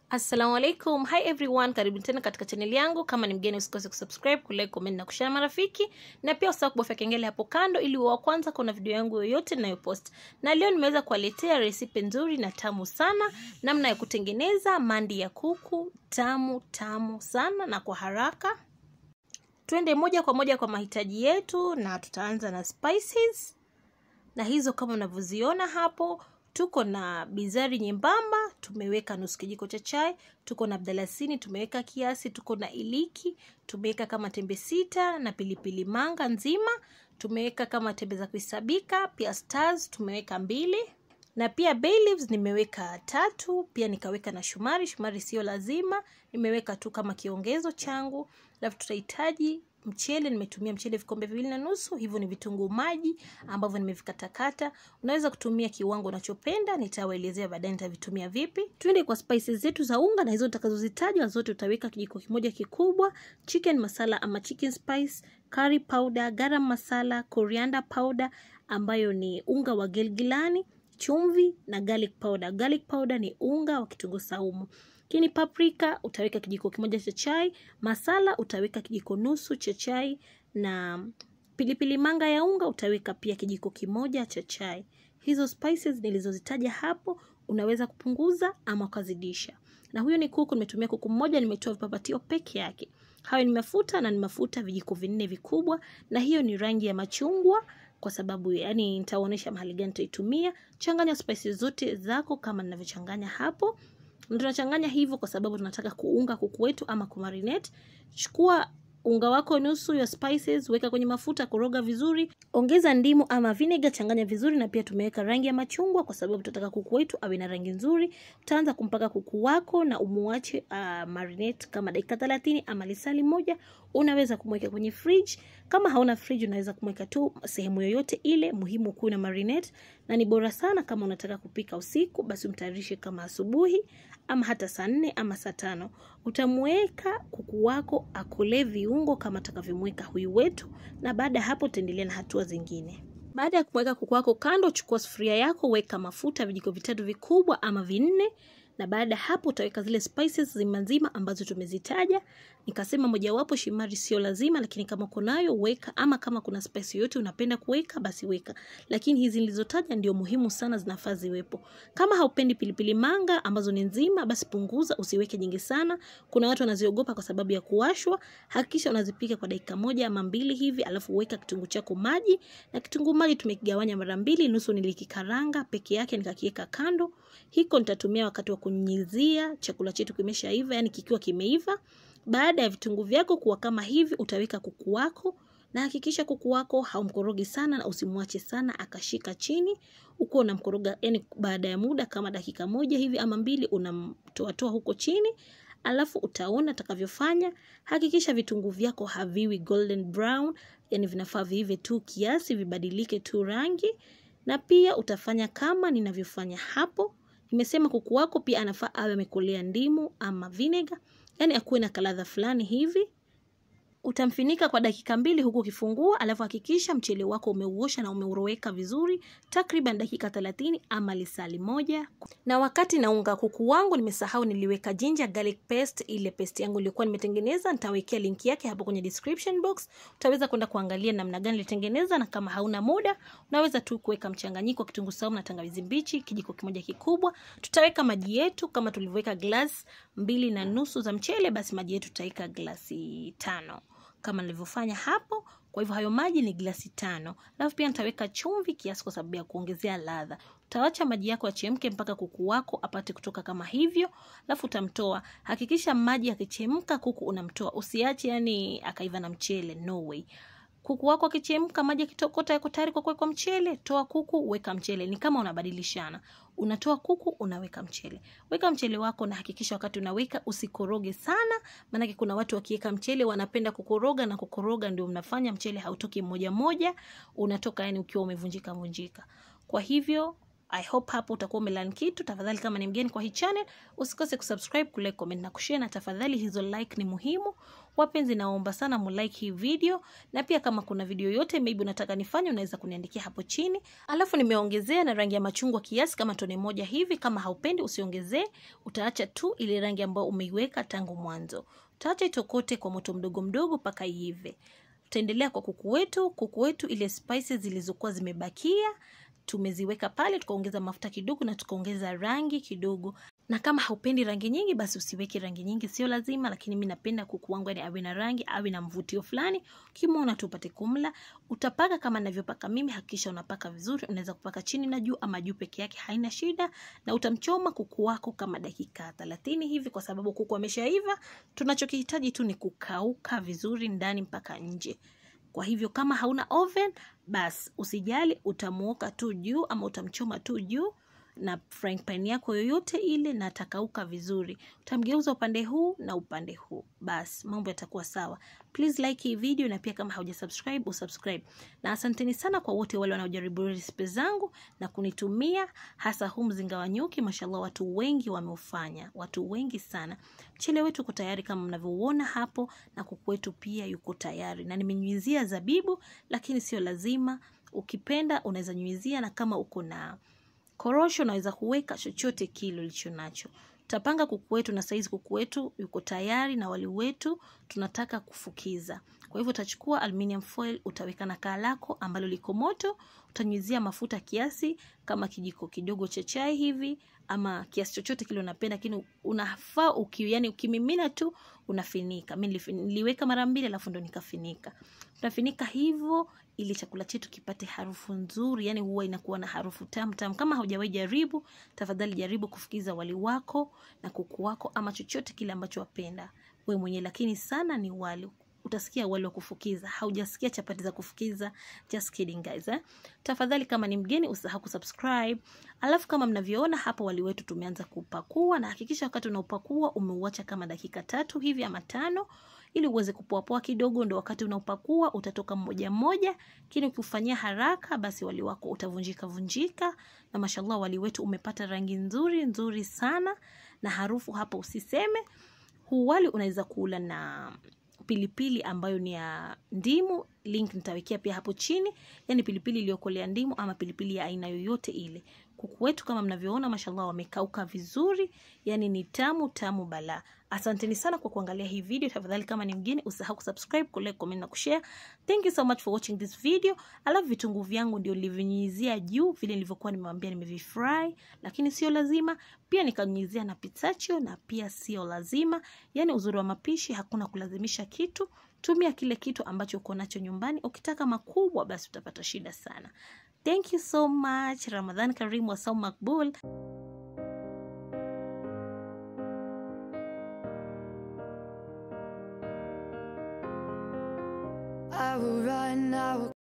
assalamu alaikum hi everyone karibu tena katika chaneli yangu kama ni mgeni usikose kusubscribe kulike comment na kushare marafiki na pia usahau kubofya kengele hapo kando ili wa kwanza kuna video yangu yoyote ninayopost na leo nimeweza kuwaletea resipe nzuri na tamu sana namna ya kutengeneza mandi ya kuku tamu tamu sana na kwa haraka twende moja kwa moja kwa mahitaji yetu na tutaanza na spices na hizo kama unavyoziona hapo tuko na bizari nyembamba tumeweka nusu kijiko cha chai tuko na mdalasini tumeweka kiasi tuko na iliki tumeweka kama tembe sita na pilipili manga nzima tumeweka kama tembe za kuhesabika pia stars tumeweka mbili na pia bay leaves nimeweka tatu pia nikaweka na shumari shumari sio lazima nimeweka tu kama kiongezo changu alafu tutahitaji mchele nimetumia mchele vikombe viwili na nusu hivyo ni vitunguu maji ambavyo nimevikatakata unaweza kutumia kiwango unachopenda nitawaelezea baadaye nitavitumia vipi twende kwa spices zetu za unga na hizo nitakazozitaja zote utaweka kijiko kimoja kikubwa chicken masala ama chicken spice curry powder garam masala coriander powder ambayo ni unga wa gelgilani chumvi na garlic powder garlic powder ni unga wa kitunguu saumu lakini paprika utaweka kijiko kimoja cha chai masala utaweka kijiko nusu cha chai na pilipili manga ya unga utaweka pia kijiko kimoja cha chai hizo spices nilizozitaja hapo unaweza kupunguza ama ukazidisha na huyo ni kuku nimetumia kuku mmoja nimetoa vipapatio peke yake hayo ni mafuta na ni mafuta vijiko vinne vikubwa na hiyo ni rangi ya machungwa kwa sababu yani nitaonyesha mahali gani nitaitumia changanya spices zote zako kama ninavyochanganya hapo na tunachanganya hivyo kwa sababu tunataka kuunga kuku wetu ama kumarinate chukua unga wako nusu ya spices weka kwenye mafuta koroga vizuri ongeza ndimu ama vinegar changanya vizuri na pia tumeweka rangi ya machungwa kwa sababu tunataka kuku wetu awe na rangi nzuri utaanza kumpaka kuku wako na umuache uh, marinate kama dakika thelathini ama lisali moja unaweza kumweka kwenye fridge kama hauna fridge unaweza kumweka tu sehemu yoyote ile muhimu kuwe na marinate na ni bora sana kama unataka kupika usiku basi umtayarishe kama asubuhi ama hata saa nne ama saa tano utamweka kuku wako akolee viungo kama atakavyomweka huyu wetu na baada ya hapo utaendelea na hatua zingine baada ya kumweka kuku wako kando chukua sufuria yako weka mafuta vijiko vitatu vikubwa ama vinne na baada ya hapo utaweka zile spices zima nzima ambazo tumezitaja nikasema mojawapo shimari sio lazima lakini kama uko nayo weka ama kama kuna spice yoyote unapenda kuweka basi weka lakini hizi nilizotaja ndio muhimu sana zinafaa ziwepo kama haupendi pilipili manga ambazo ni nzima basi punguza usiweke nyingi sana kuna watu wanaziogopa kwa sababu ya kuwashwa hakikisha unazipika kwa dakika moja ama mbili hivi alafu weka kitunguu chako maji na kitunguu maji tumekigawanya mara mbili nusu nilikikaranga peke yake nikakiweka kando hiko nitatumia wakati wa kunyunyizia chakula chetu kimeshaiva yani kikiwa kimeiva baada ya vitunguu vyako kuwa kama hivi utaweka kuku wako na hakikisha kuku wako haumkorogi sana na usimwache sana akashika chini uko unamkoroga yani baada ya muda kama dakika moja hivi ama mbili unamtoatoa huko chini alafu utaona atakavyofanya hakikisha vitunguu vyako haviwi golden brown yani vinafaa viive tu kiasi vibadilike tu rangi na pia utafanya kama ninavyofanya hapo nimesema kuku wako pia anafaa awe amekolea ndimu ama vinega yani akuwe na kaladha fulani hivi utamfinika kwa dakika mbili huku ukifungua alafu hakikisha mchele wako umeuosha na umeuroweka vizuri takriban dakika thelathini ama lisali moja na wakati naunga kuku wangu nimesahau niliweka ginger garlic paste ile paste yangu ilikuwa nimetengeneza nitawekea linki yake hapo kwenye description box utaweza kwenda kuangalia namna gani nilitengeneza na kama hauna muda unaweza tu kuweka mchanganyiko wa kitunguu saumu na tangawizi mbichi kijiko kimoja kikubwa tutaweka maji yetu kama tulivyoweka glass mbili na nusu za mchele basi maji yetu tutaweka glasi tano kama nilivyofanya hapo kwa hivyo hayo maji ni glasi tano alafu pia nitaweka chumvi kiasi kwa sababu ya kuongezea ladha utawacha maji yako yachemke mpaka kuku wako apate kutoka kama hivyo alafu utamtoa hakikisha maji yakichemka kuku unamtoa usiache yani akaiva na mchele no way kuku wako akichemka maji akitokota yako tayari kwa kuwekwa mchele toa kuku weka mchele ni kama unabadilishana unatoa kuku unaweka mchele weka mchele wako na hakikisha wakati unaweka usikoroge sana maanake kuna watu wakiweka mchele wanapenda kukoroga na kukoroga ndio mnafanya mchele hautoki moja moja unatoka yani ukiwa umevunjika vunjika kwa hivyo I hope hapo utakuwa umelearn kitu. Tafadhali kama ni mgeni kwa hii channel, usikose kusubscribe, kulike, comment na kushare, na tafadhali hizo like ni muhimu. Wapenzi, naomba sana mulike hii video, na pia kama kuna video yote maybe unataka nifanye, unaweza kuniandikia hapo chini. Alafu nimeongezea na rangi ya machungwa kiasi kama tone moja hivi. Kama haupendi usiongezee, utaacha tu ile rangi ambayo umeiweka tangu mwanzo. Utaacha itokote kwa moto mdogo mdogo mpaka iive. Tutaendelea kwa kuku wetu. Kuku wetu ile spices zilizokuwa zimebakia tumeziweka pale, tukaongeza mafuta kidogo na tukaongeza rangi kidogo. Na kama haupendi rangi nyingi, basi usiweke rangi nyingi, sio lazima. Lakini mi napenda kuku wangu yani awe na rangi, awe na mvutio fulani, ukimwona tu upate kumla. Utapaka kama ninavyopaka mimi, hakikisha unapaka vizuri. Unaweza kupaka chini na juu ama juu peke yake, haina shida. Na utamchoma kuku wako kama dakika thelathini hivi, kwa sababu kuku ameshaiva. Tunachokihitaji tu ni kukauka vizuri ndani mpaka nje. Kwa hivyo kama hauna oven bas usijali, utamuoka tu juu ama utamchoma tu juu na frying pan yako yoyote ile, na atakauka vizuri. Utamgeuza upande huu na upande huu, bas mambo yatakuwa sawa. Please like hii video, na pia kama hauja subscribe usubscribe. Na asanteni sana kwa wote wale wanaojaribu recipe zangu na kunitumia, hasa huu mzinga wa nyuki. Mashallah, watu wengi wameufanya, watu wengi sana. Mchele wetu uko tayari kama mnavyoona hapo, na kuku wetu pia yuko tayari, na nimenyunyizia zabibu, lakini sio lazima. Ukipenda unaweza nyunyizia, na kama uko na korosho unaweza kuweka chochote kile ulicho nacho. Tutapanga kuku wetu, na saizi kuku wetu yuko tayari na wali wetu tunataka kufukiza. Kwa hivyo utachukua aluminium foil, utaweka na kaa lako ambalo liko moto, utanyunyizia mafuta kiasi kama kijiko kidogo cha chai hivi ama kiasi chochote kile unapenda, lakini unafaa uki, yani ukimimina tu unafinika. Mimi niliweka mara mbili alafu ndo nikafinika. Tunafinika hivyo ili chakula chetu kipate harufu nzuri, yani huwa inakuwa na harufu tamu tamu. Kama haujawahi jaribu, tafadhali jaribu kufukiza wali wako na kuku wako ama chochote kile ambacho wapenda we mwenyewe, lakini sana ni wali utasikia wali wa kufukiza, haujasikia chapati za kufukiza. Just kidding guys, eh? Tafadhali kama ni mgeni usahau kusubscribe. Alafu kama mnavyoona hapo wali wetu tumeanza kupakua, na hakikisha wakati unaupakua umeuacha kama dakika tatu hivi ama tano ili uweze kupoapoa kidogo, ndo wakati unaopakua utatoka mmoja mmoja, lakini ukifanyia haraka basi wali wako utavunjika vunjika. Na mashallah wali wetu umepata rangi nzuri nzuri sana na harufu hapo usiseme. Huu wali unaweza kula na pilipili ambayo ni ya ndimu. Link nitawekea pia hapo chini, yani pilipili iliyokolea ndimu ama pilipili ya aina yoyote ile. Kuku wetu kama mnavyoona, mashallah wamekauka vizuri, yani ni tamu tamu bala. Asanteni sana kwa kuangalia hii video. Tafadhali kama ni mgeni usahau kusubscribe, kulike, comment na kushare. Thank you so much for watching this video. Alafu vitunguu vyangu ndio nilivyonyunyizia juu vile nilivyokuwa nimewambia, nimevifry, lakini sio lazima. Pia nikanyunyizia na pistachio na pia sio lazima. Yani uzuri wa mapishi, hakuna kulazimisha kitu. Tumia kile kitu ambacho uko nacho nyumbani. Ukitaka makubwa, basi utapata shida sana. Thank you so much. Ramadhan Karim wa Saum Makbul. I will run, I will